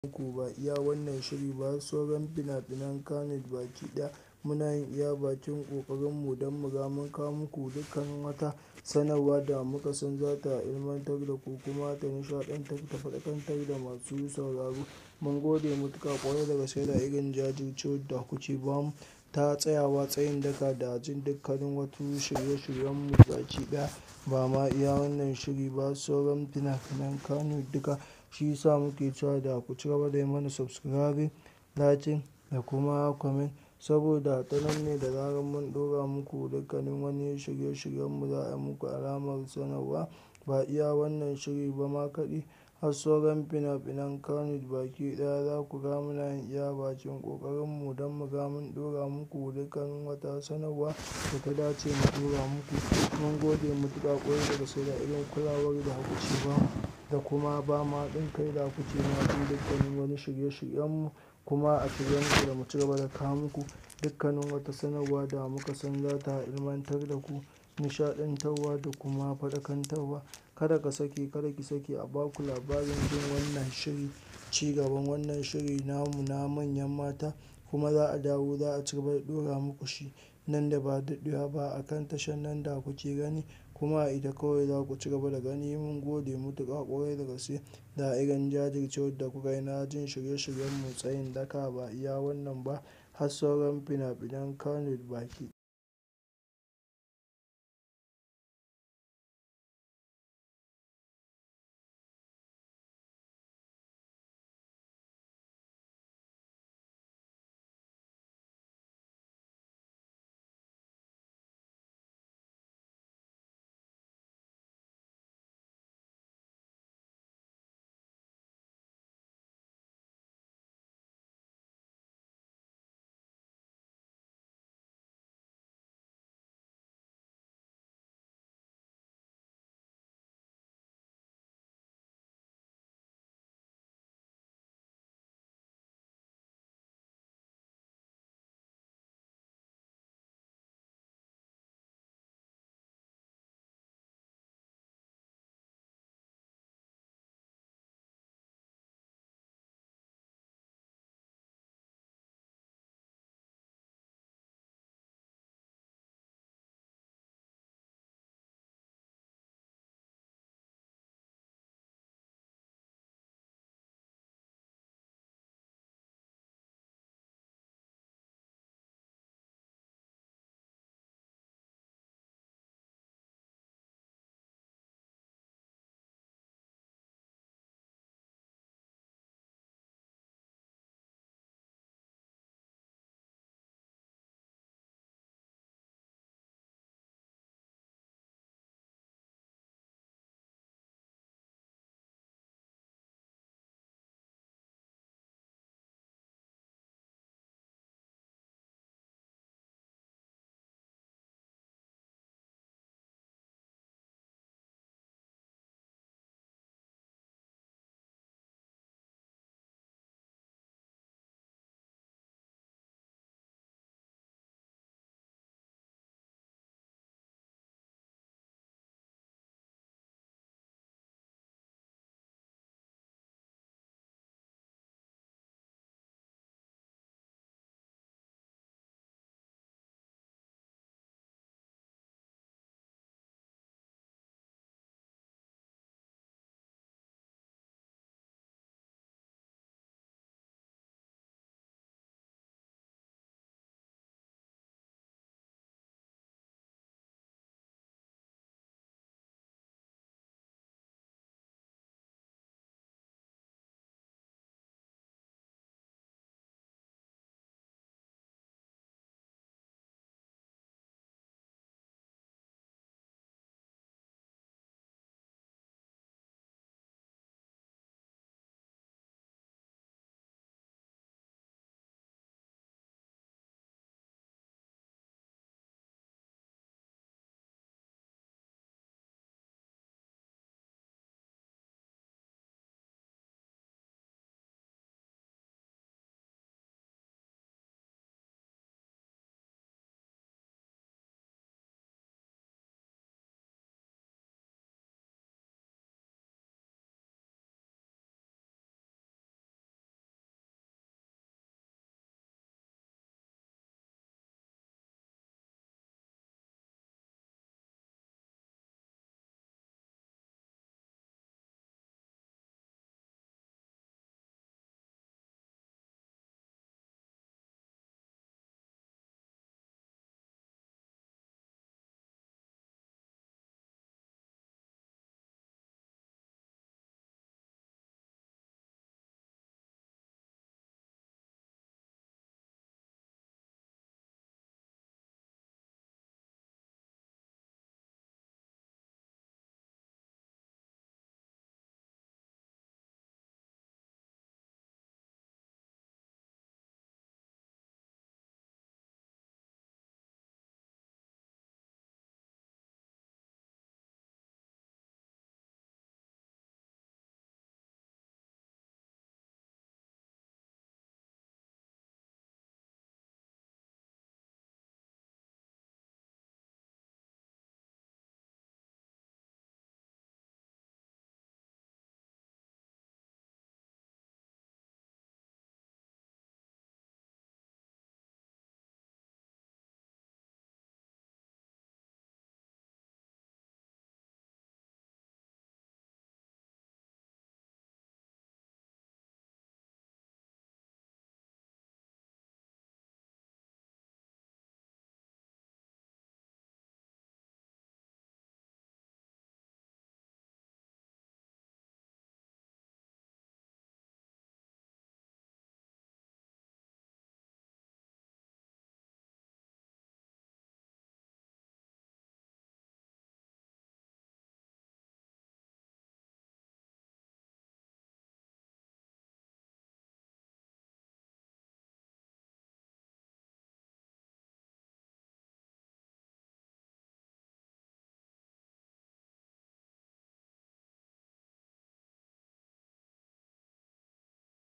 Ku ba iya wannan shiri ba sauran fina-finan Kannywood baki ɗaya muna yin iya bakin ƙoƙarinmu don muga mun kawo muku dukkanin wata sanarwa da muka san za ta ilmantar da ku kuma ta nishaɗantar ta faɗakantar da masu sauraro. Mun gode matuƙa ƙwarai da gaske da irin jajircewar da kuke ba mu ta tsayawa tsayin daka da jin dukkanin wasu shirye-shiryenmu baki ɗaya. Ba ma iya wannan shiri ba sauran fina-finan Kannywood duka shi ya sa muke cewa da ku cigaba da yi mana subscribing, liking da kuma comment saboda ta nan ne da zarar mun ɗora muku dukkanin wani shirye-shiryenmu za a yi muku alamar sanarwa. Ba iya wannan shiri ba ma kaɗai har sauran fina-finan Kannywood baki ɗaya za ku ga muna yin iya bakin ƙoƙarinmu don muga mun ɗora muku dukkanin wata sanarwa da ta dace mu ɗora muku. Mun gode matuƙa ƙwarai da gaske da irin kulawar da kuke ba mu da kuma ba mu haɗin kai da kuke ma jin dukkanin wani shirye-shiryenmu kuma a shirye muke da mu cigaba da kawo muku dukkanin wata sanarwa da muka san za ta ilmantar da ku, nishaɗantarwa da kuma faɗakantarwa. Kada ka sake, kada ki sake a ba ku labarin jin wannan shiri, ci gaban wannan shiri namu na manyan mata kuma za a dawo za a cigaba da ɗora muku shi nan da ba daɗewa ba a kan tashar nan da kuke gani kuma a ita kawai za ku cigaba da gani. Mun gode matuƙa ƙwarai da gaske da irin jajircewar da kuka yi na jin shirye-shiryenmu tsayin daka ba iya wannan ba har sauran fina-finan Kannywood baki.